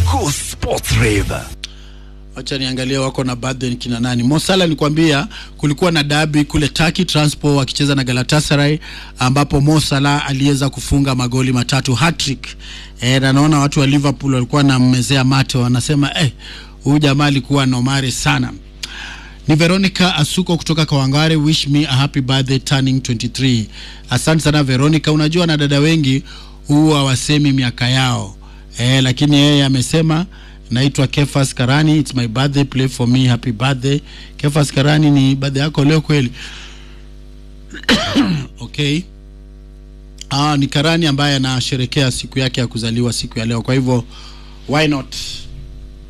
Go Sports Rave. Wacha niangalie wako na birthday ni kina nani. Mosala nikwambia kulikuwa na dabi kule Turkey Transport wakicheza na Galatasaray ambapo Mo Salah aliweza kufunga magoli matatu hat-trick. Eh, na naona watu wa Liverpool walikuwa na mmezea mate wanasema eh, huyu jamaa alikuwa nomare sana. Ni Veronica Asuko kutoka Kawangware, wish me a happy birthday turning 23. Asante sana Veronica. Unajua na dada wengi huwa wasemi miaka yao eh, lakini yeye amesema naitwa Kefas Karani, it's my birthday, play for me, happy birthday. Kefas Karani, ni birthday yako leo kweli? okay. Ah, ni Karani ambaye anasherekea siku yake ya kuzaliwa siku ya leo, kwa hivyo why not